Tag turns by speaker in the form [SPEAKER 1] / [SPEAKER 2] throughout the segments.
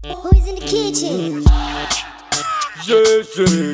[SPEAKER 1] Who's in the kitchen?
[SPEAKER 2] Yeah, yeah,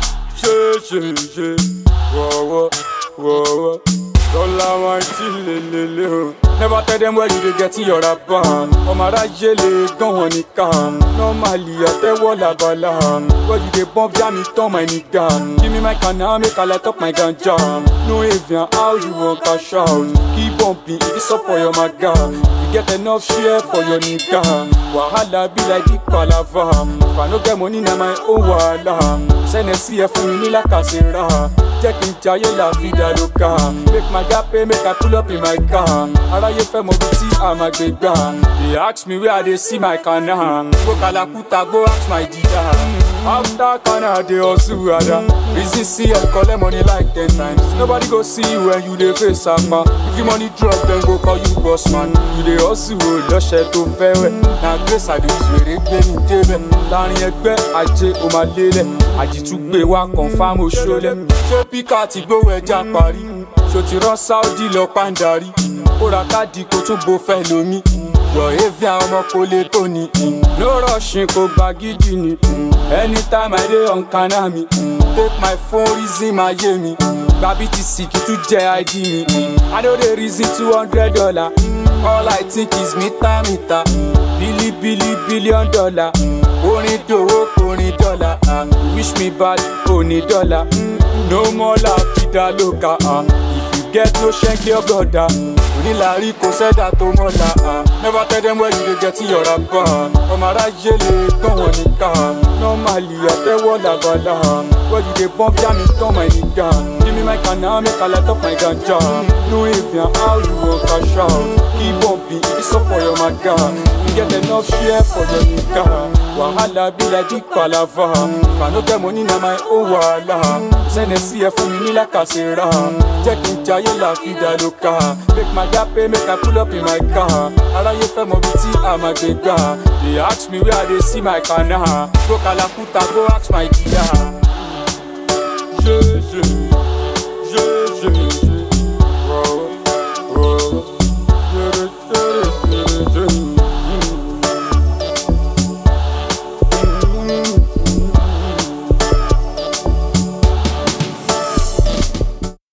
[SPEAKER 2] yeah, yeah, yeah, yeah. Whoa, whoa, whoa, whoa. Dollar wine till lelele o. Never tell them where you dey get your rapper. Ọmọ aráyé lè gán wọn nìkan. Normally àtẹ́wọ́ làbàlà. Where you dey bump jam it turn my nigga. Give me my canna make I light up my ganja. No avian how you wan cash out. Keep bumping if it's up for your maga. You get enough share for your nigga. Wahala be like big palava. If I no get money na my own wahala. Sẹ́nẹ̀ sí ẹ fún mi ní làkàṣẹ́ra. Jẹ́ kí n jayé la vida loca. Make my gap pay make I pull up in my car. Aráyé fẹ́ mọ bí tí a máa gbé gbà. They ask me where I dey see my kana. Go Kalakuta go ask my dida. After kana I dey hustle ada. Reason see I collect money like ten times. Nobody go see you when you dey face sama. If you money drop dem go call you boss man. You dey hustle o lọ́ṣẹ̀ tó fẹ́ wẹ̀. Na grace àdìsí èrè gbé mi débẹ̀. Láàrin ẹgbẹ́ ajé o máa lélẹ̀. Àjìtúgbé wa confam oṣoolẹ̀. Ṣé píkà ti gbówó ẹja parí? Ṣo ti rán Saudi lọ pàǹdarí? Kó ra káàdì kó tún bo fẹ́ lomi. Yọ̀ evi àwọn ọmọ kò lè tó ni. No rushing kò gba gidi ni. Anytime I dey on kana mi. Take my phone reason máa yé mi. Gba BTC kì í tún jẹ́ ID mi. I no dey reason two hundred dollar. All I think is mita mita. Bili bili billion dollar. Orin dòwó orin dọ́là. ah. Wish me bad òní dọ́là. No more la vida loca. ah. If you get no ṣẹ́ńkì ọgọ́dà. Onílàárí kò sẹ́dà tó mọ́la. ah. Never tell them where you dey get your rapper. Ọmọ aráyé lè gbọ́n wọn nìkan. Normally àtẹ́wọ́ làbàlà. Where you dey bump jam it turn my nigga. Give me my canna make I light up my ganja. No avian how you wan cash out. Keep bumping if it's up for your maga. You get enough share for your nigga. Wahala be like big palava. If I no get money na my own wahala. Sẹ́nẹ̀ sí ẹ fún mi ní làkàṣẹ́ra. Jẹ́ kí n jayé la vida loca. Make my gap pay make I pull up in my car. Aráyé fẹ́ mọ bí tí a máa gbé gbà. They ask me where I dey see my kana. Go Kalakuta go ask my dida.